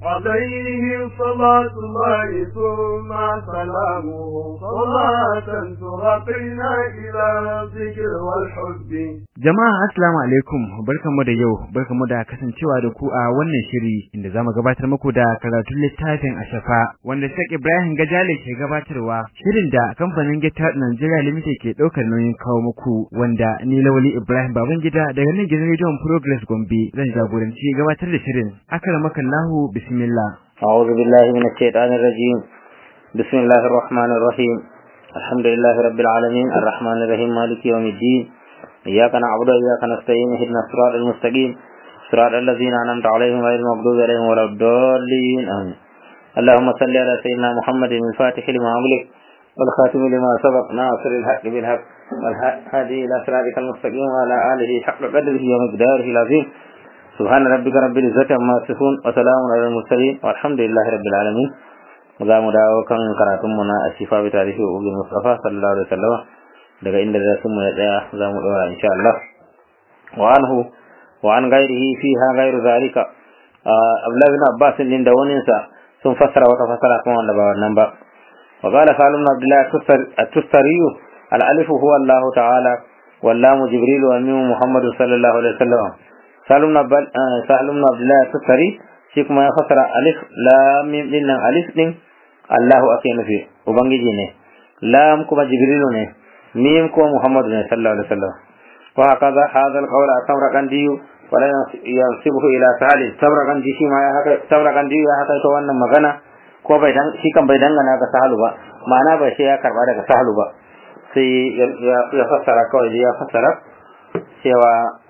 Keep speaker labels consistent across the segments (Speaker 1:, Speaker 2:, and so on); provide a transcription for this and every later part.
Speaker 1: عليه صلاة الله ثم سلامه صلاة ترقينا إلى الذكر والحب
Speaker 2: Jama'a assalamu alaikum barkamu da yau barkamu da kasancewa da ku a wannan shiri inda zamu gabatar muku da karatun littafin Ashafa wanda Sheikh Ibrahim Gajale ke gabatarwa shirin da kamfanin Gita Nigeria Limited ke daukar nauyin kawo muku wanda ni Lawali Ibrahim Babangida daga nan gidan Radio Progress Gombe zan jagoranci gabatar da shirin akramakallahu bismillah
Speaker 3: أعوذ بالله من الشيطان الرجيم بسم الله الرحمن الرحيم الحمد لله رب العالمين الرحمن الرحيم مالك يوم الدين إياك نعبد وإياك نستعين اهدنا الصراط المستقيم صراط الذين أنعمت عليهم غير المغضوب عليهم ولا الضالين آمين اللهم صل على سيدنا محمد الفاتح لما أغلق والخاتم لما سبق ناصر الحق بالحق والهادي إلى صراطك المستقيم وعلى آله حق قدره ومقداره العظيم سبحان ربك رب العزة عما يصفون وسلام على المرسلين والحمد لله رب العالمين za mu dawo kan karatunmu na ashifa bi tarihi ubin mustafa sallallahu alaihi wasallam daga inda da sun mu ya tsaya za mu dora insha Allah wa anhu wa an ghairihi fiha ghairu zalika Abdullah bin Abbas din da wani sa sun fassara wata fassara kuma wanda ba wannan ba wa qala salim bin Abdullah at-Tustari al-alif huwa Allah ta'ala wal lam Jibril wa min Muhammad sallallahu alaihi wasallam salim bin Abdullah at-Tustari shi kuma ya fassara alif lam mim din nan alif din Allahu ake nufi ubangiji ne lam kuma jibrilu ne mim kuma muhammadu ne sallallahu alaihi wasallam wa hakaza hadha alqawl sabraqandi wa la yansibuhu ila salih sabraqandi shi ma ya haka sabraqandi ya haka to wannan magana ko bai dan shi kan bai dangana ga sahalu ba ma'ana bai sai ya karba daga sahalu ba sai ya fassara kawai ya fassara cewa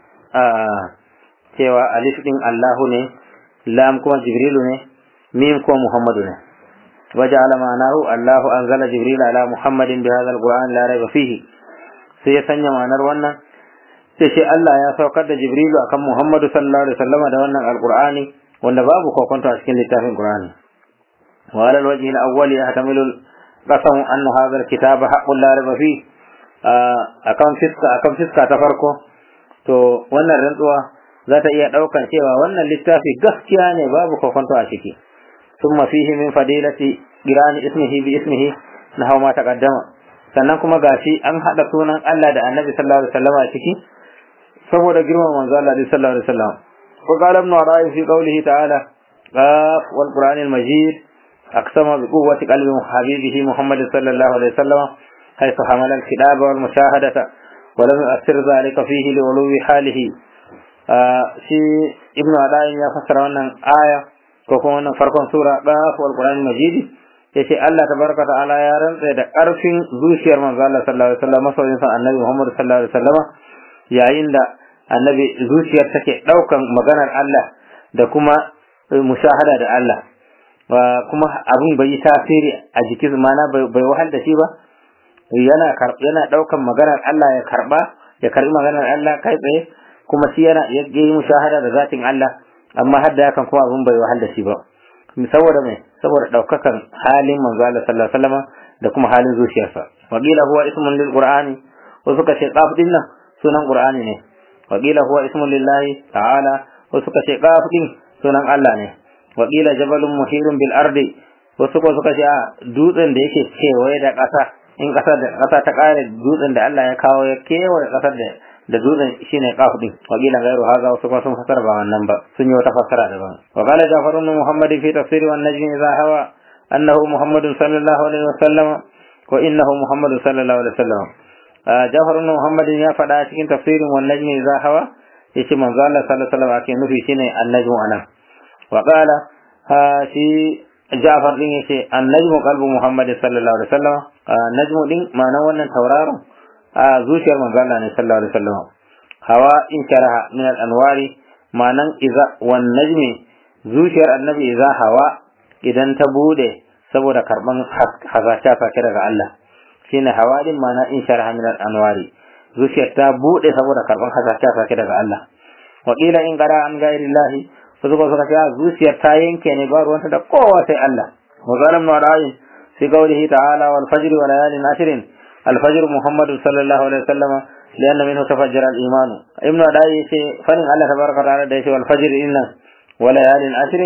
Speaker 3: cewa alif din Allahu ne lam kuma jibrilu ne mim kuma muhammadu ne وجعل معناه الله أنزل جبريل على محمد بهذا القرآن لا ريب فيه sai ya sanya ma'anar wannan sai shi Allah ya saukar da Jibrilu akan Muhammadu sallallahu alaihi wasallam da wannan alqur'ani wanda babu kokonto a cikin littafin Qur'ani wa ala alwajhi alawwal yahtamilu qasam anna hadha alkitab haqqun la rayba fi akan fiska akan fiska ta farko to wannan rantsuwa za ta iya daukan cewa wannan littafi gaskiya ne babu kokonto a ciki ثم فيه من فضيلة قران اسمه باسمه نحو ما تقدم sannan kuma gashi an hada sunan Allah da Annabi sallallahu alaihi wasallam a ciki saboda girman manzo Allah sallallahu alaihi wasallam wa qala ibn Arabi fi qawlihi ta'ala qaf wal qur'an al majid aqsama bi quwwati qalbi habibihi Muhammad sallallahu alaihi wasallam haythu hamala al kitaba wal mushahadata wa lam yu'athir dhalika fihi li ulwi halihi shi ibn Arabi ya fassara wannan aya ko kuma wannan farkon sura qaf wal qur'an majid yace Allah tabaraka ta'ala ya rantsa da karfin zuciyar manzo Allah sallallahu alaihi wasallam masoyin sa annabi Muhammad sallallahu alaihi wasallam yayin da annabi zuciyar take daukan maganar Allah da kuma mushahada da Allah kuma abun bai yi tasiri a jikin mana bai wahal da shi ba yana yana daukan maganar Allah ya karba ya karbi maganar Allah kai tsaye kuma shi yana yi mushahada da zatin Allah amma har da hakan kuma abin bai wahal da shi ba saboda mai saboda daukakan halin manzo Allah sallallahu alaihi wasallam da kuma halin zuciyarsa waqila huwa ismun lil qur'ani wa suka ce qaf din nan sunan qur'ani ne waqila huwa ismun lillahi ta'ala wa suka ce qaf din sunan Allah ne waqila jabalun muhirun bil ardi wa suka suka ce dutsen da yake kewaye da ƙasa in ƙasa da ƙasa ta ƙare dutsen da Allah ya kawo ya kewaye ƙasar da da dutsen shine qaf din wa qila ghayru hadha wasu kuma sun fasara ba wannan ba sun yi wata fasara daban wa qala jafar ibn muhammad fi tafsir wan najm idha hawa annahu muhammad sallallahu alaihi wasallam wa innahu muhammad sallallahu alaihi wasallam jafar ibn muhammad ya faɗa cikin tafsirin wan najm idha hawa yace manzo Allah sallallahu alaihi wasallam ake nufi shine an-najm anan wa qala shi Ja'far din yace an-najmu qalbu Muhammad sallallahu alaihi wasallam najmu din ma'ana wannan tauraron a zuciyar manzo Allah ne sallallahu alaihi wasallam hawa in karaha min al-anwari ma'anan iza wan najmi zuciyar annabi iza hawa idan ta bude saboda karban hasasha sake daga Allah shine hawa din ma'ana in sharaha min al-anwari zuciyar ta bude saboda karban hasasha sake daga Allah wa qila in qara an ghairi Allah su suka suka ce zuciyar ta yanke ne ba ruwanta da kowa sai Allah wa zalam na ra'ayin fi qawlihi ta'ala wal fajr wa layalin ashrin al fajr muhammad sallallahu alaihi wasallam لأن منه تفجر الإيمان ابن أدائي فن الله تبارك وتعالى ديش والفجر إن وليال عشر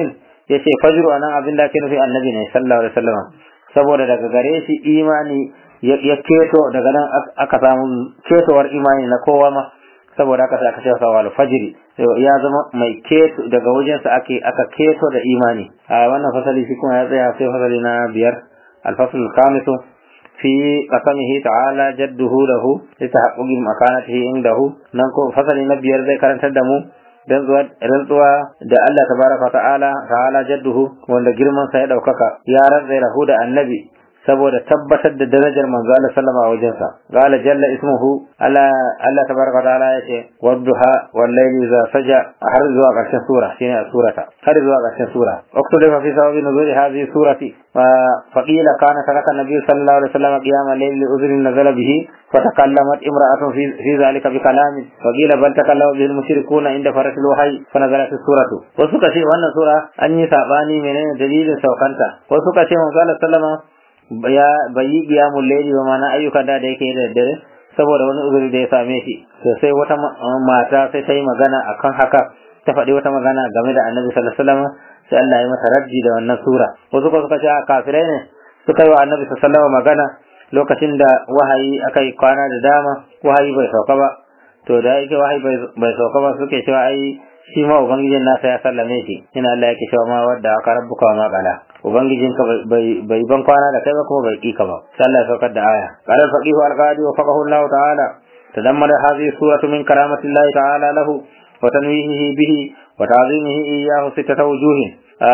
Speaker 3: yace fajru anan abin da ake nufi annabi ne sallallahu alaihi wasallam saboda daga gare shi imani ya keto daga nan aka samu ketowar imani na kowa ma saboda aka aka ce sawa alfajiri ya zama mai keto daga wajensa ake aka keto da imani a wannan fasali shi kuma ya tsaya sai fasali na biyar alfasl khamisu fi qasamihi ta'ala jadduhu lahu litahaqquqi makanatihi indahu nan ko fasali na biyar zai karantar da mu rantsuwa da Allah tabaraka ta'ala ta'ala jadduhu wanda girman sa ya daukaka ya rantsa lahu da annabi saboda tabbatar da darajar manzo Allah sallama a wajensa qala jalla ismuhu ala Allah tabaraka ta'ala yace wadduha wal layli za saja har zuwa karshen sura shine a surata har zuwa karshen sura uktuba fi sababi nuzuli hadhihi surati fa qila kana taraka nabiy sallallahu alaihi wasallam qiyam al-layl li udhrin nazala bihi فتكلمت امرأة في, في ذلك بكلام وقيل بل تكلم به المشركون عند فرس الوحي فنزلت السورة وسكا شيء وانا سورة أني ساباني من دليل سوكانتا وسكا شيء من قال سلم ya bayi qiyamul layli ba mana ayyukan da yake da dare saboda wani uzuri da ya same shi to sai wata mata sai ta yi magana akan haka ta faɗi wata magana game da annabi sallallahu alaihi wasallam sai Allah ya mata raddi da wannan sura wasu ko suka ce kafirai ne suka yi wa annabi sallallahu alaihi wasallam magana lokacin da wahayi aka yi kwana da dama wahayi bai sauka ba to da yake wahayi bai sauka ba suke cewa ai shi ma ubangijin nasa ya sallame shi ina Allah yake cewa ma wadda aka rabbuka ma qala ubangijin ka bai ban kwana da kai ba kuma bai ki ka ba sai Allah ya saukar da aya qala al-faqih al-qadi wa faqahu Allah ta'ala tadammala hadhihi suratu min karamati Allah ta'ala lahu wa tanwihihi bihi wa ta'zimihi iyyahu sittata wujuhin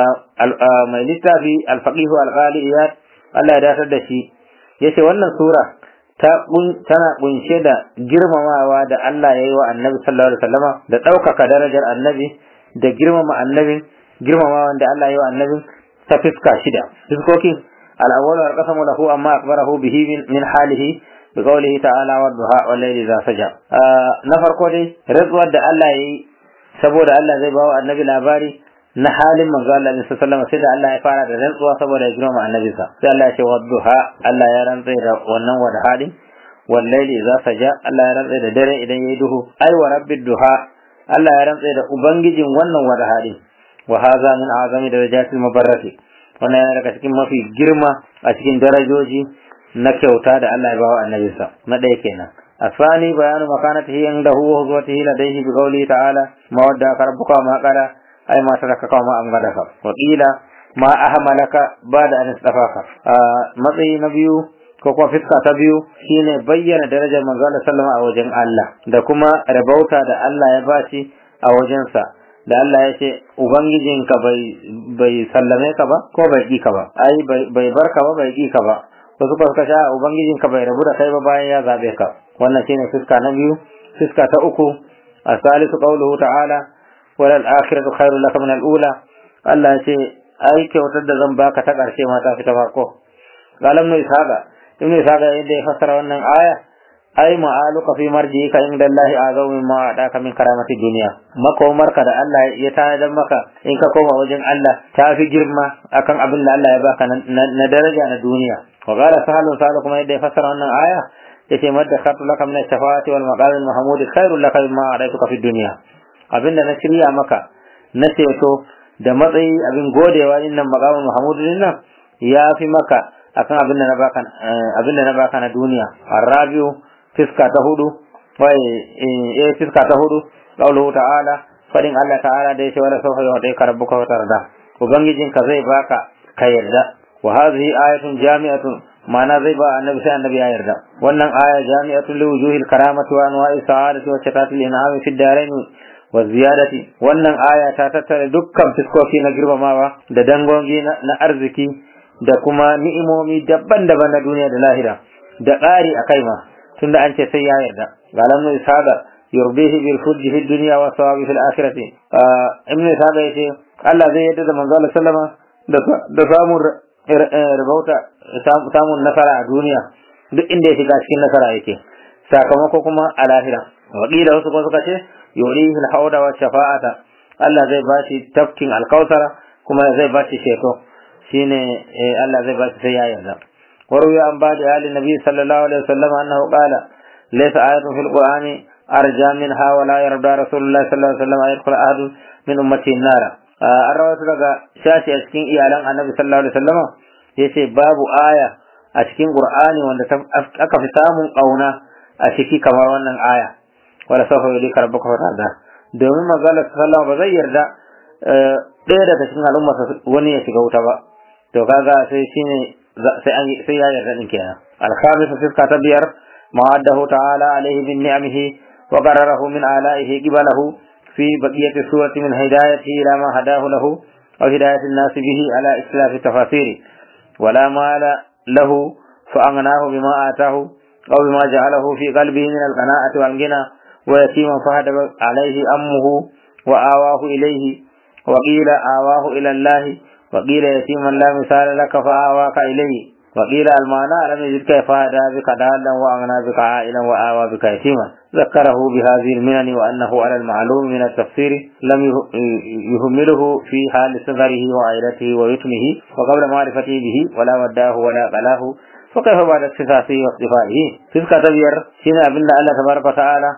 Speaker 3: mai littafi al-faqih al-qadi Allah ya dasar da shi yace wannan sura ta tana kunshe da girmamawa da Allah ya yi wa annabi sallallahu alaihi wasallama da ɗaukaka darajar annabi da girmama annabin girmamawa da Allah ya yi wa annabin ta fiska shida fiskokin al-awwal al-qasamu lahu amma akbarahu bihi min halihi bi qawlihi ta'ala wa duha wal layli za saja na farko dai rantsuwar da Allah ya yi saboda Allah zai bawa annabi labari na halin manzo Allah ne sallallahu sai da Allah ya fara da rantsuwa saboda ya girma annabinsa sai Allah ya ce wadduha Allah ya rantsa da wannan wada halin wallahi za ta ja Allah ya rantsa da dare idan yayi duhu ai wa rabbid duha Allah ya rantsa da ubangijin wannan wada halin wa hadha min azami darajatil mubarrati wannan yana daga cikin mafi girma a cikin darajoji na kyauta da Allah ya bawa annabinsa na ɗaya kenan الثاني بيان مكانته عنده وهزوته لديه بقوله تعالى ما ودعك ربك وما قال ai ma taraka kawo ma an gada ka wakila ma ahmalaka ba da an istafaka matsayi na biyu ko kuma fiska ta biyu shine bayyana darajar manzo Allah sallama a wajen Allah da kuma rabauta da Allah ya bashi a wajensa da Allah ya ce ubangijinka bai bai sallame ka ba ko bai ki ka ba ai bai bar ka ba bai ki ka ba wasu ba suka sha ubangijinka bai rabu da kai ba bayan ya zabe ka wannan shine fiska na biyu fiska ta uku الثالث قوله تعالى wala al-akhiratu khairul laka min al-ula Allah ya ce ai kyautar da zan baka ta karshe ma ta fita farko qalam nu isaga ibn isaga yadda ya fassara wannan aya ai ma'aluka fi marjika inda Allah azaw mimma adaka min karamati dunya makomarka da Allah ya tanadar maka in ka koma wajen Allah ta fi girma akan abin da Allah ya baka na daraja na duniya wa qala sahalu sahalu kuma yadda ya fassara wannan aya yace madda khatu laka min ash-shafaati wal maqam al-mahmud khairul laka mimma adaytuka fi dunya abinda na shirya maka na ceto da matsayi abin godewa din nan maqamin Muhammadu din nan ya fi maka akan abinda na baka abinda na baka na duniya arabiu fiska ta hudu wai eh fiska ta hudu qauluhu ta'ala fadin Allah ta'ala da yace wala sawfa yu'tika rabbuka wa tarda ubangijin ka zai baka ka yarda wa hadhihi ayatun jami'atun ma'ana zai ba annabi sai annabi ya yarda wannan aya jami'atun li wujuhil karamati wa anwa'i sa'adati wa shatatil in'ami fid darain wa ziyadati wannan aya ta tattare dukkan fiskoki na girmamawa da dangogi na arziki da kuma ni'imomi daban-daban na duniya da lahira da ƙari a kai ma tunda an ce sai ya yarda galan nu ishaqa yurbihi bil fujji fid dunya wa sawabi fil akhirati ibnu ishaqa yace Allah zai yarda da manzo Allah sallama da samun rabauta samun nasara a duniya duk inda ya shiga cikin nasara yake sakamako kuma a lahira wakila wasu kuma suka ce yurihi al-hawda wa shafa'ata Allah zai bashi tafkin alkausara kuma zai bashi ceto shine Allah zai bashi sai ya yarda وروي عن بعض آل النبي صلى الله عليه وسلم أنه قال ليس آية في القرآن أرجى منها ولا يرضى رسول الله صلى الله عليه وسلم أن يدخل أحد من أمته النار an rawatu daga shashi a cikin iyalan annabi sallallahu alaihi wasallama yace babu aya a cikin qur'ani wanda aka fi samun kauna a ciki kamar wannan aya wala sawfa yudika rabbuka fatada domin manzala sallallahu ba zai yarda ɗaya daga cikin al'umma wani ya shiga wuta ba to kaga sai shine sai an sai ya yarda din kenan al-khamis fiska ta biyar ma'addahu ta'ala alaihi bin ni'amihi wa qararahu min ala'ihi qibalahu في بقية السورة من هدايته إلى ما هداه له أو هداية الناس به على اختلاف التفاسير ولا مال له فأغناه بما آتاه أو بما جعله في قلبه من القناعة والغنى ويتيما فهد عليه أمه وآواه إليه وقيل آواه إلى الله وقيل يتيما لا مثال لك فآواك إليه وقيل المعنى لم يجدك فهدى بك دالا وأغنى بك عائلا وآوى بك يتيما ذكره بهذه المنن وأنه على المعلوم من التفسير لم يهمله في حال صغره وعائلته ويتمه وقبل معرفته به ولا وداه ولا قلاه فكيف بعد اختصاصه واصطفائه تلك تبير شنا أبن الله تبارك وتعالى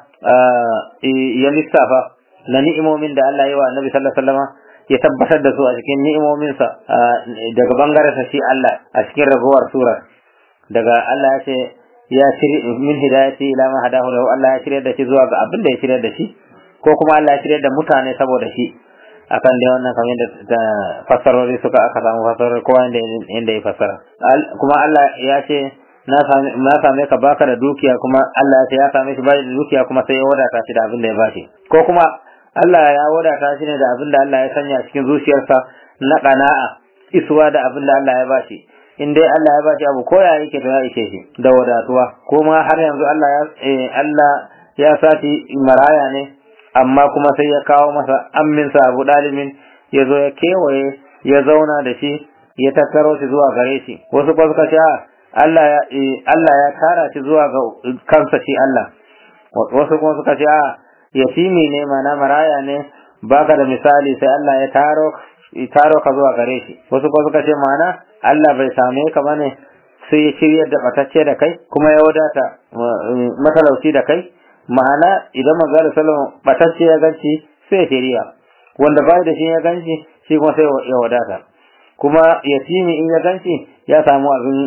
Speaker 3: يلسافا لنئمو من دا الله يوى النبي صلى الله عليه وسلم ya tabbatar da su a cikin ni'imominsa daga bangaren shi Allah a cikin ragowar sura daga Allah ya ce ya shirya min hidayati ila ma hadahu lahu Allah ya shirya da shi zuwa ga abin da ya shirya da shi ko kuma Allah ya shirya da mutane saboda shi akan dai wannan kamar da fassarori suka aka samu fassarori kowa inda inda ya fassara kuma Allah ya ce na same ka baka da dukiya kuma Allah ya ce ya same shi bai da dukiya kuma sai ya wadata shi da abin da ya bashi ko kuma Allah ya wadata shi ne da abin da Allah ya sanya cikin zuciyarsa na ƙana'a isuwa da abin da Allah ya bashi in dai Allah ya bashi abu koya yake to ya ishe shi da wadatuwa kuma har yanzu Allah ya Allah ya sati maraya ne amma kuma sai ya kawo masa amminsa Abu Dalibin ya zo ya kewaye ya zauna da shi ya tattaro shi zuwa gare shi wasu kuma suka ce Allah ya Allah ya tara shi zuwa ga kansa shi Allah wasu kuma suka ce a yatimi ne mana maraya ne baka da misali sai Allah ya taro taro ka zuwa gare shi wasu ko suka ce mana Allah bai same ka bane sai ya shiryar da batacce da kai kuma ya wadata matalauci da kai ma'ana idan manzo sallallahu batacce ya ganci sai ya shiriya wanda bai da shi ya ganci shi kuma sai ya wadata kuma yatimi in ya ganci ya samu abin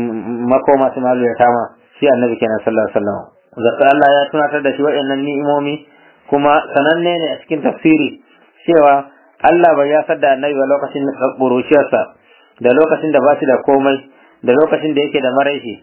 Speaker 3: makoma su malu ya tama shi annabi kenan sallallahu alaihi wasallam zakka Allah ya tunatar da shi waɗannan ni'imomi kuma sananne ne a cikin tafsiri cewa Allah bai yasar da annabi ba lokacin ƙuruciyarsa da lokacin da ba shi da komai da lokacin da yake da maraishi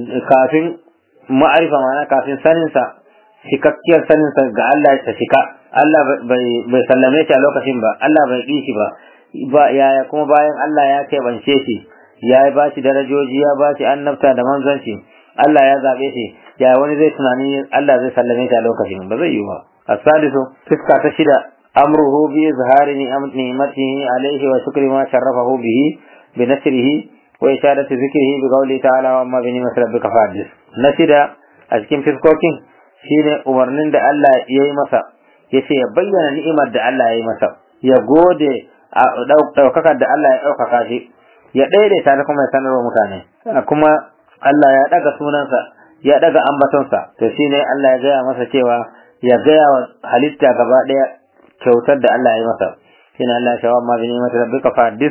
Speaker 3: kafin ma'arifa mana kafin saninsa cikakkiyar saninsa ga Allah ta cika Allah bai sallame shi a lokacin ba Allah bai ƙi shi ba ba yaya kuma bayan Allah ya keɓance shi ya ba shi darajoji ya ba shi annabta da manzanci Allah ya zaɓe shi ya wani zai tunani Allah zai sallame shi a lokacin ba zai yi ba الثالث فسكة تشدى أمره بإظهار نعمته عليه وشكر ما شرفه به بنشره وإشارة ذكره بقوله تعالى وأما بنعمة ربك فحدث نشد أشكين فسكوكين shine umarnin da Allah ya yi masa ya ce ya bayyana ni'imar da Allah ya yi masa ya gode ɗaukakar da Allah ya ɗaukaka shi ya daidaita da kuma ya sanarwa mutane kuma Allah ya ɗaga sunansa ya ɗaga ambatonsa to shine Allah ya gaya masa cewa ya gaya wa halitta gaba ɗaya kyautar da Allah ya yi masa shi ne Allah shawa ma bi ni'imati rabbika fa hadis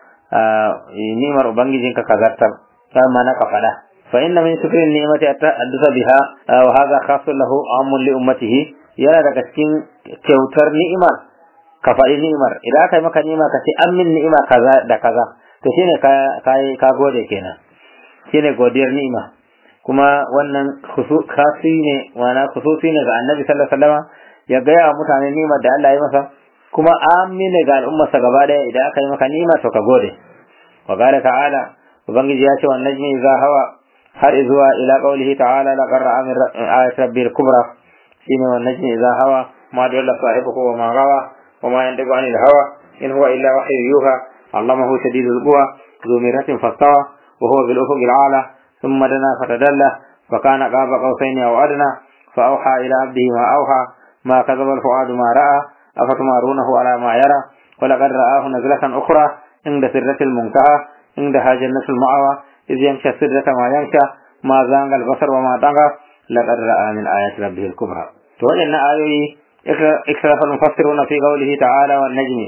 Speaker 3: ni'mar ubangijinka ka zartar sai ma na ka faɗa fa inna min shukri ni'mati addasa biha wa hadha khasun lahu amun li ummatihi yana daga cikin kyautar ni'imar ka faɗi ni'imar idan aka yi maka ni'ima ka ce an min ni'ima kaza da kaza to shine ka ka gode kenan shine godiyar ni'ima kuma wannan kasi ne wana khususi ne ga annabi sallallahu alaihi wasallam ya gaya wa mutane nimar da Allah ya masa kuma amine ga al'ummarsa gaba daya idan aka yi maka nima to ka gode wa qala ta'ala ubangiji ya ce wannan najmi idza hawa har zuwa ila qawlihi ta'ala la qarra min ayati rabbil kubra shine wannan najmi idza hawa ma dalla sahibuhu wa ma gawa wa ma yantiqu anil hawa in huwa illa wahyu yuha allamahu shadidul quwa ذو مرة فاستوى وهو بالأفق الأعلى ثم دنا فتدلى فكان قاب قوسين أو أدنى فأوحى إلى عبده ما أوحى ما كذب الفؤاد ما رأى أفتمارونه على ما يرى ولقد رآه نزلة أخرى عند سرة المنتهى عندها جنة المأوى إذ يمشى السرة ما يمشى ما زانغ البصر وما طغى لقد رأى من آيات ربه الكبرى توجدنا آيوي اختلف المفسرون في قوله تعالى والنجم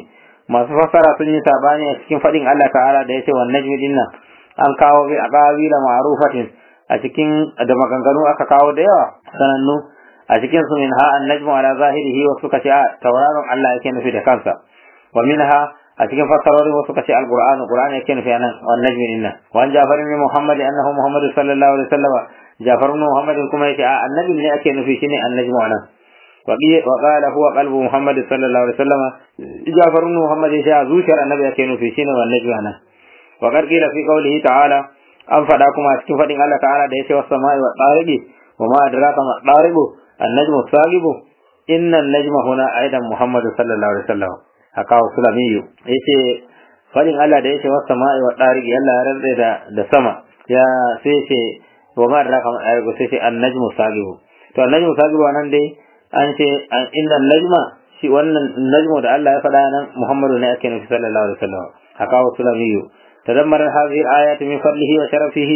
Speaker 3: masu fassara sun yi sabani a cikin fadin Allah ta'ala da yace wan najmi dinnan an kawo bi aqawila ma'rufatin a cikin da maganganu aka kawo da yawa sanannu a cikin su min ha an najmu ala zahirihi wa suka ce tauraron Allah yake nufi da kansa wa minha a cikin fassarorin wasu kace alqur'ani qur'ani yake nufi anan wan najmi dinnan wa an jafar ibn muhammad annahu muhammad sallallahu alaihi wasallam jafar ibn muhammad kuma yace a annabi ne ake nufi shine annajmu anan وقال هو قلب محمد صلى الله عليه وسلم جعفر بن محمد يشاء زوجر النبي yake nufi shine والنجم anan وقد قيل في قوله تعالى an faɗa kuma a cikin faɗin Allah ta'ala da yace was samai wa tariqi wa ma adraka ma tariqu an-najmu saqibu inna an-najma huna aidan Muhammad sallallahu alaihi wasallam haka sulamiyu yace faɗin Allah da yace was samai wa tariqi Allah ya rantsa da da sama ya sai yace wa ma adraka ma tariqu sai yace an-najmu saqibu to an-najmu saqibu anan dai an ce inna najma shi wannan najmu da Allah ya faɗa nan Muhammadu ne ake nufi sallallahu alaihi wasallam haka wa sulamiyu تدمر هذه الآيات من فضله وشرفه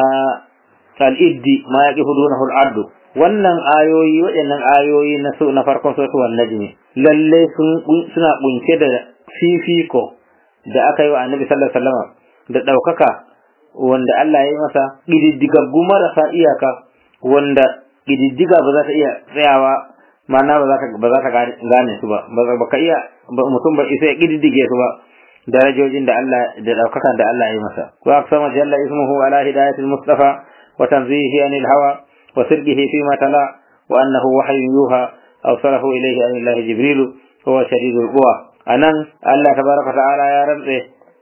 Speaker 3: الإد ما يقف دونه الأرض wannan ayoyi waɗannan ayoyi na su na farkon suratul najmi lalle suna kunce da fifiko da aka yi wa annabi sallallahu alaihi wasallam da ɗaukaka wanda Allah ya yi masa ƙididdigaggu marasa iyaka wanda ƙididdiga ba za ta iya tsayawa ma'ana ba za ta ba za ta gane su ba ba ka iya mutum ba isa ya ƙididdige su ba darajojin da Allah da daukakan da Allah ya yi masa wa aqsama jalla ismuhu ala hidayatil mustafa wa tanzihi anil hawa wa sirrihi fi ma tala wa annahu wahyun yuha awsalahu ilayhi an Allah jibril huwa shadidul quwa anan Allah tabaraka ta'ala ya rantse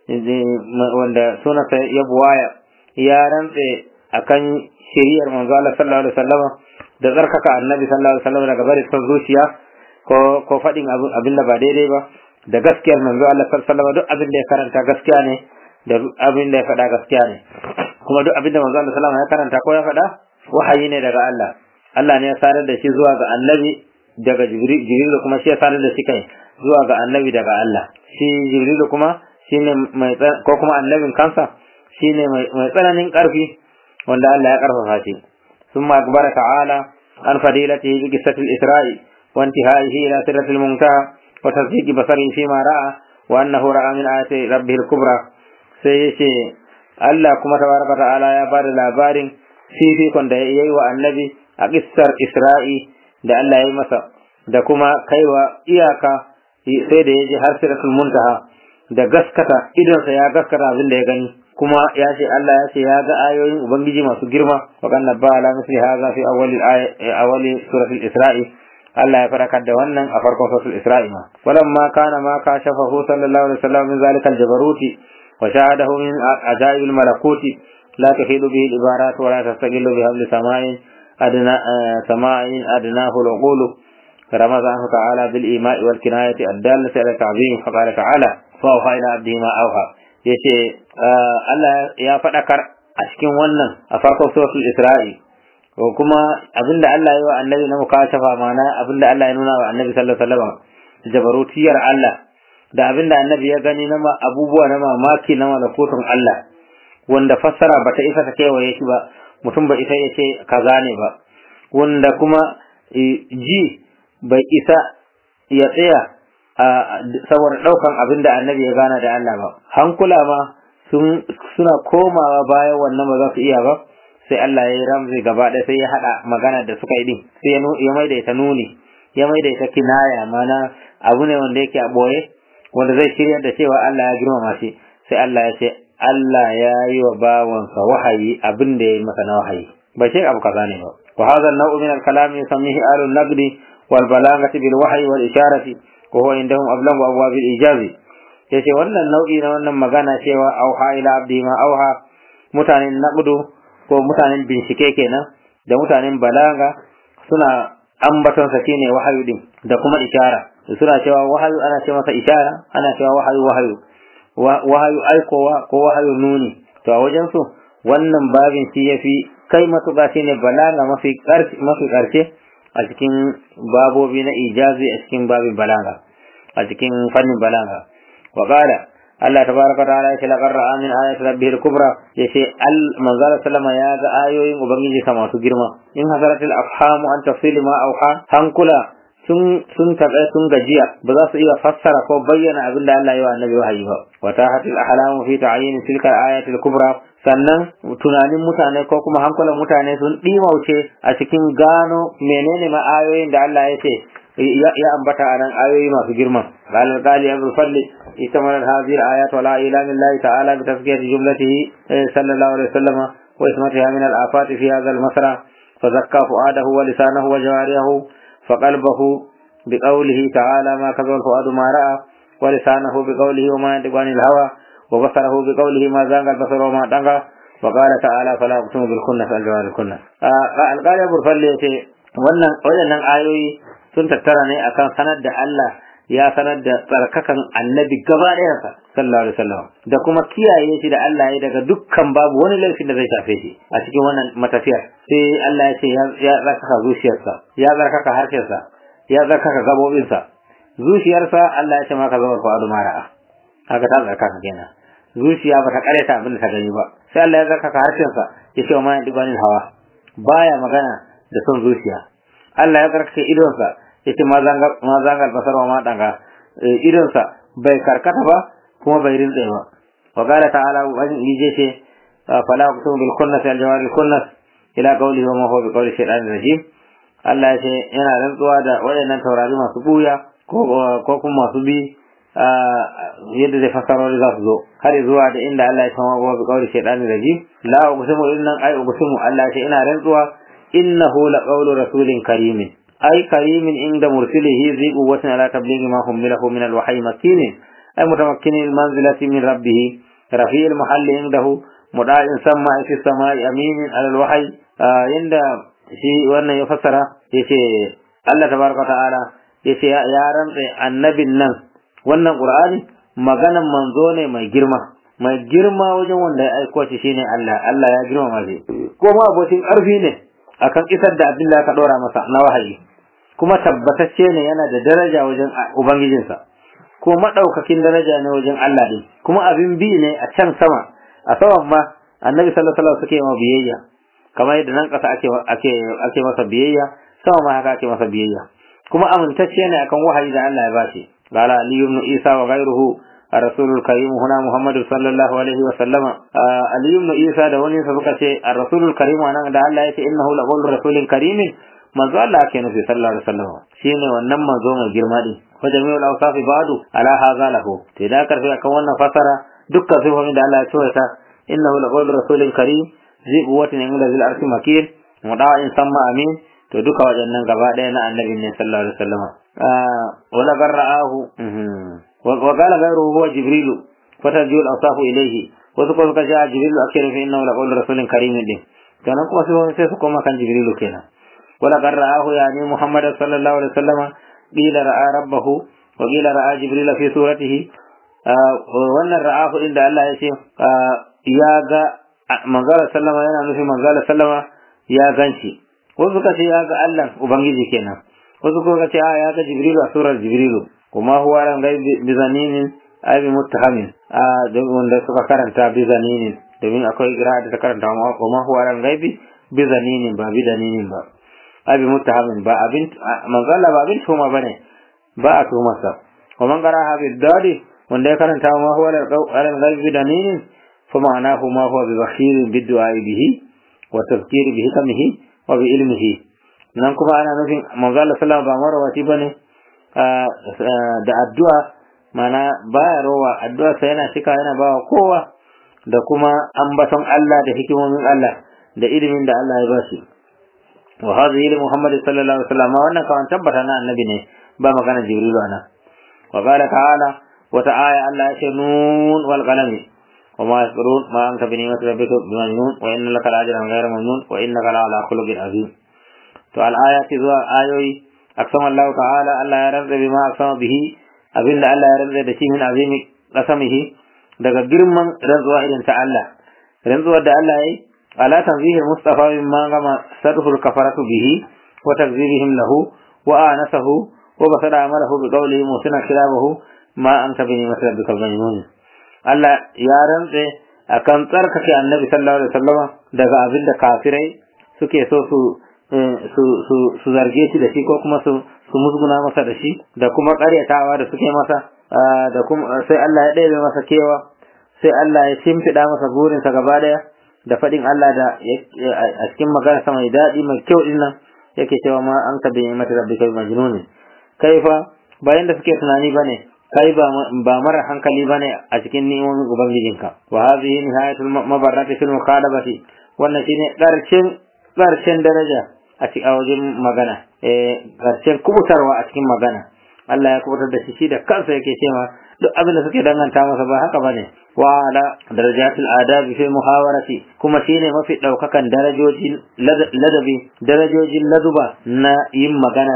Speaker 3: wanda sunansa ya buwaya ya rantse akan shiriyar manzo Allah sallallahu alaihi wasallam da tsarkaka annabi sallallahu alaihi wasallam daga bari son zuciya ko ko fadin abin da ba daidai ba da gaskiyar manzo Allah sallallahu alaihi duk abin da ya karanta gaskiya ne da abin da ya faɗa gaskiya ne kuma duk abin da manzo Allah sallallahu alaihi ya karanta ko ya faɗa wahayi ne daga Allah Allah ne ya sanar da shi zuwa ga annabi daga Jibril Jibril kuma shi ya sanar da shi kai zuwa ga annabi daga Allah shi Jibril kuma shine mai ko kuma annabin kansa shine mai tsananin karfi wanda Allah ya karfafa shi ثم أخبر تعالى عن فضيلته بقصة الإسراء وانتهائه إلى سدرة المنتهى وتصديق بصره فيما رأى وأنه رأى من آيات ربه الكبرى سيشي Allah kuma tabaraka ta'ala ya ba da labarin fifikon da ya yi wa annabi a kissar Isra'i da Allah ya yi masa da kuma kaiwa iyaka sai da ya je har siratul muntaha da gaskata idonsa ya gaskata abin da ya gani kuma ya ce Allah ya ce ya ga ayoyin ubangiji masu girma wa kan nabba ala misli hadha fi awwali awwali suratul Isra'i Allah ya farakar da wannan a farkon suratul Isra'i ma walamma kana ma kashafahu sallallahu alaihi wasallam min zalika al-jabaruti wa shahadahu min ajaib al-malakuti la tahidu bihi al-ibarat wa la tastaqillu bi habli sama'in adna sama'in adnahu al-uqulu رمضانه تعالى بالإيماء والكناية الدالة على التعظيم فقال تعالى فأوحى إلى عبده ما أوحى yace Allah ya faɗakar a cikin wannan a farkon suratul Isra'i ko kuma abinda Allah ya wa annabi na mukashafa mana abinda Allah ya nuna wa annabi sallallahu alaihi wasallam jabarutiyar Allah da abinda annabi ya gani na abubuwa na mamaki na malakutun Allah wanda fassara bata isa ta kewaye shi ba mutum ba isa ya ce kaza ne ba wanda kuma ji bai isa ya tsaya saboda ɗaukan abinda annabi ya gana da Allah ba hankula ma suna komawa bayan wannan ba za su iya ba sai Allah ya yi ramzi gaba ɗaya sai ya haɗa magana da suka yi din sai ya maida ita nuni ya maida ita kinaya mana abu ne wanda yake a ɓoye wanda zai shirya da cewa Allah ya girmama shi sai Allah ya ce Allah ya yi wa bawansa wahayi abin da ya yi masa na wahayi ba shi abu kaza ne ba wa hadha an-naw'u min al-kalam yusammihi ahlu an-naqdi wal balaghati bil wahyi wal isharati wa huwa indahum ablagu abwab al-ijazi yace wannan nau'i na wannan magana cewa auha ila abdi ma auha mutanen naqdu ko mutanen bincike kenan da mutanen balaga suna ambaton sa shine wahayu din da kuma ishara suna cewa wahayu ana ce masa ishara ana cewa wahayu wahayu wahayu aikowa ko wahayu nuni to a wajen su wannan babin shi yafi kai matuƙa shine balaga mafi ƙarshe mafi ƙarshe a cikin babobi na ijazi a cikin babin balaga a cikin fannin balaga wa qala Allah tabaraka ta'ala ya ce laqad ra'a min ayati rabbihil kubra yace al manzala sallama ya ga ayoyin ubangiji sa masu girma in hasaratil afhamu an tafsil ma auha hankula sun sun taɓa sun gajiya ba za su iya fassara ko bayyana abin da Allah ya wa annabi wahayi ba wa tahatil ahlamu fi ta'yin tilka ayatil kubra sannan tunanin mutane ko kuma hankulan mutane sun ɗimauce a cikin gano menene ma ayoyin da Allah ya ce ya ambata a nan ayoyi masu girma قال القالي أبو الفضل اشتملت هذه الآيات على إعلام الله تعالى بتزكية جملته صلى الله عليه وسلم وإسمتها من الآفات في هذا المسرى فزكى فؤاده ولسانه وجوارحه فقلبه بقوله تعالى ما كذب الفؤاد ما رأى ولسانه بقوله وما ينطق عن الهوى وبصره بقوله ما زاغ البصر وما طغى وقال تعالى فلا أقسم بالخنس الجوار الخنس قال أبو الفضل wannan waɗannan ayoyi sun tattara ne akan sanar da Allah ya sanar da tsarkakan annabi gaba ɗayansa sallallahu alaihi wasallam da kuma kiyaye shi da Allah ya daga dukkan babu wani laifin da zai shafe shi a cikin wannan matafiyar sai Allah ya ce ya tsarkaka zuciyarsa ya tsarkaka harshensa ya tsarkaka gabobinsa zuciyarsa Allah ya ce maka zama fa'adu mara'a haka ta tsarkaka kenan zuciya ba ta kareta abin da ta gani ba sai Allah ya tsarkaka harshensa ya ce wa ma yadibanin hawa baya magana da son zuciya Allah ya tsarkake idonsa yace ma zangar basar wa maɗanga idonsa bai karkata ba kuma bai rintse ba wa qala ta'ala wani yije ce fala uqsimu bil kunnas al jawari kunnas ila qawli wa ma huwa bi qawli shaytan rajim Allah ya ce yana rantsuwa da waɗannan taurari masu buya ko kuma masu bi yadda zai fasarori za su zo har zuwa da inda Allah ya kama wa bi qawli shaytan rajim la uqsimu innan ay uqsimu Allah ya ce ina rantsuwa innahu la qawlu rasulin karimin أي كريم عند مرسله ذي قوة على تبليغ ما حمله من الوحي مكين أي متمكن المنزلة من ربه رفيع المحل عنده مدعى سمع في السماء أمين على الوحي عند شيء وانا يفسر يشي الله تبارك وتعالى يشي يا رمز النبي النم wannan Qur'ani maganan manzo ne mai girma mai girma wajen wanda ya aiko shi shine Allah Allah ya girma shi ko ma abokin ƙarfi ne akan isar da abin da aka dora masa na wahayi kuma tabbatacce ne yana da daraja wajen ubangijinsa ko madaukakin daraja ne wajen Allah din kuma abin bi ne a can sama a saman ma annabi sallallahu alaihi wasallam suke ma biyayya kamar yadda nan kasa ake ake ake masa biyayya sama ma haka ake masa biyayya kuma amintacce ne akan wahayi da Allah ya bashi قال علي بن عيسى وغيره الرسول الكريم هنا محمد صلى الله عليه وسلم علي بن عيسى da wani sa suka ce الرسول الكريم anan da Allah ya ce innahu laqawlu rasulin karimin manzo Allah ke nufi sallallahu alaihi wasallam shine wannan manzo mai girma din wa jami'ul awsaf ba'du ala hadha lahu to da karfi akan wannan fasara dukkan sifofin da Allah ya ce ta innahu laqawlu rasulin karim zi quwwatin inda zil arshi makin muda'in samma amin to duka waɗannan gaba ɗaya na annabi ne sallallahu alaihi wasallam wala garra'ahu wa qala ghayruhu huwa jibril fatajul awsafu ilayhi wasu kuma suka ce a jibril ake nufi innahu laqawlu rasulin karimin din kenan kuma sai su koma kan jibril kenan ولقد رآه يعني محمد صلى الله عليه وسلم قيل رأى ربه وقيل رأى جبريل في سورته wannan ra'ahu inda Allah ya ce ya ga manzala sallama yana nufin manzala sallama ya ganci wasu suka ce ya ga Allah ubangiji kenan wasu kuma ce ya ga jibrilu a surar jibrilu kuma huwa ran gai bizaninin abi muttahamin a wanda suka karanta bizaninin domin akwai kira da ta karanta kuma huwa ran gaibi bizaninin ba bidaninin ba abi muttahamin ba abin manzala ba abin tuma bane ba a tuma sa wa man qaraha bi dadi wanda ya karanta ma huwa al ghaibi danin fa ma'anahu ma huwa bi bakhir bi du'a bihi wa tazkir bi hikmihi wa bi ilmihi nan kuma ana nufin manzala sallallahu ba marawati bane da addu'a mana baya rowa addu'a sai yana cika yana bawa kowa da kuma ambaton Allah da hikimomin Allah da ilimin da Allah ya ba shi وهذه لمحمد صلى الله عليه وسلم وانا كمان تبتنا النبي ne ba magana jibril ana وقال تعالى وتعالى الله يشنون والقلم وما يسرون ما أنت بنعمة ربك بمجنون وإن لك لأجرا غير ممنون وإنك لعلى خلق عظيم تو الآيات ذو آيوي أقسم الله تعالى الله يرد بما أقسم به أبن الله يرد دشي من عظيم قسمه daga girman rantsuwa irin ta Allah rantsuwar da Allah yayi على تنزيه المصطفى مما غم سره الكفرة به وتكذيبهم له وآنسه وبصر عمله بقوله موسنا خلافه ما أنت بنعمة ربك المجنون Allah ya rantse akan tsarkake annabi sallallahu alaihi wasallam daga abin da kafirai suke so su su su su zarge shi da shi ko kuma su su musguna masa da shi da kuma ƙaryatawa da suke masa da kuma sai Allah ya ɗebe masa kewa sai Allah ya shimfiɗa masa burinsa gaba ɗaya da faɗin Allah da a cikin magana mai daɗi mai kyau ɗin nan yake cewa ma an ka bi mata rabbi kai majnuni kai fa bayan da suke tunani bane kai ba ba mara hankali bane a cikin ni'imomin ubangijinka wa hadhihi nihayatul mabarrati fil mukhalafati wannan shine ƙarshen ƙarshen daraja a cikin wajen magana eh ƙarshen kubutarwa a cikin magana Allah ya kubutar da shi shi da kansa yake cewa duk abin da suke danganta masa ba haka bane wa ala darajatul adabi fi muhawarati kuma shine mafi daukakan darajojin ladabi darajojin laduba na yin magana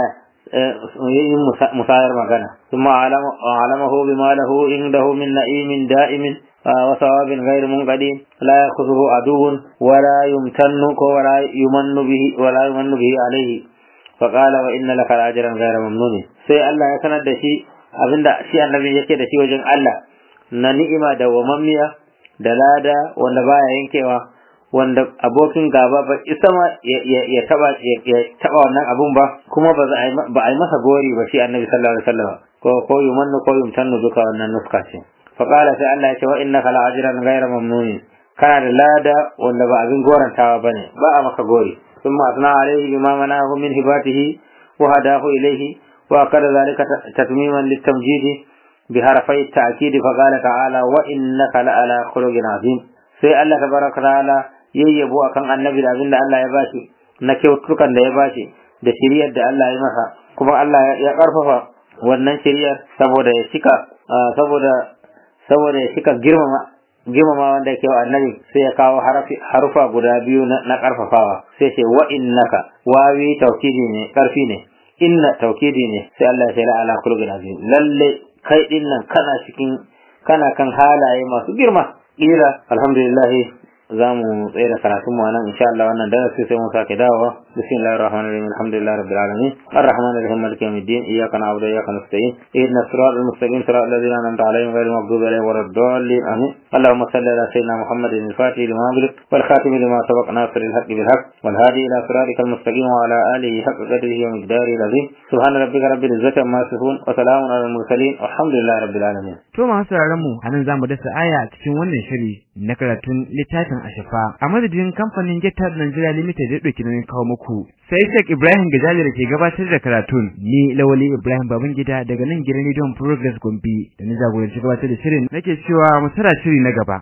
Speaker 3: yin musayar magana kuma alamahu bima lahu indahu min na'imin da'imin وثواب غير منقدي لا يأخذه عدو ولا يمتن ولا يمن به ولا يمن به عليه فقال وإن لك أجرا غير ممنون sai Allah ya sanar da shi abinda shi annabi yake da shi wajen Allah na ni'ima da wamammiya da lada wanda baya yankewa wanda abokin gaba ba isa ma ya taba ya taba wannan abun ba kuma ba ba a yi masa gori ba shi annabi sallallahu alaihi wasallam ko ko yumannu ko yumtannu duka wannan nuska ce fa qala sai Allah ya ce wa innaka la ajran ghayra mamnun kana da lada wanda ba abin gorantawa bane ba a maka gori ثم أثنى عليه بما منعه من هباته وهداه إليه وأكد ذلك تتميما للتمجيد بحرفي التأكيد فقال تعالى وإنك لعلى خلق عظيم sai Allah tabaraka ta'ala yayyabo akan annabi da abinda Allah ya bashi na kyautukan da ya bashi da shiriyar da Allah ya masa kuma Allah ya karfafa wannan shiriyar saboda ya shika saboda saboda ya shika girmama girmama wanda yake wa annabi sai ya kawo harufa guda biyu na karfafawa sai ce wa innaka wawi taukidi ne karfi ne inna taukidi ne sai Allah ya ce la ala kulli azim lalle kai din nan kana cikin kana kan halaye masu girma kira alhamdulillah za mu tsaye da karatun mu nan insha Allah wannan darasi sai mu sake dawowa bismillahir rahmanir rahim alhamdulillahi rabbil alamin arrahmanir rahim maliki yawmiddin iyyaka na'budu wa iyyaka nasta'in ihdinas siratal mustaqim siratal ladzina an'amta alaihim ghayril maghdubi alaihim waladdallin amin اللهم صل على سيدنا محمد الفاتح لما أغلق والخاتم لما سبق ناصر الحق بالحق والهادي إلى صراطك المستقيم وعلى آله حق قدره ومقداره العظيم سبحان ربك رب العزة عما يصفون وسلام على المرسلين والحمد لله رب العالمين
Speaker 2: To masu sauraron mu anan zamu dasa aya a cikin wannan shiri na karatun littafin Ashafa a madadin kamfanin Getar Nigeria Limited da dauki nauyin kawo muku sai Sheikh Ibrahim Gajali da ke gabatar da karatun ni Lawali Ibrahim Babangida daga nan gidan Radio Progress Gombe da ni jagoranci gabatar da shirin nake cewa mu tara shiri na gaba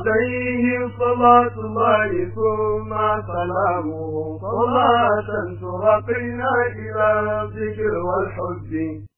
Speaker 1: عليه صلاة الله ثم سلامه صلاة ترقينا إلى الذكر والحب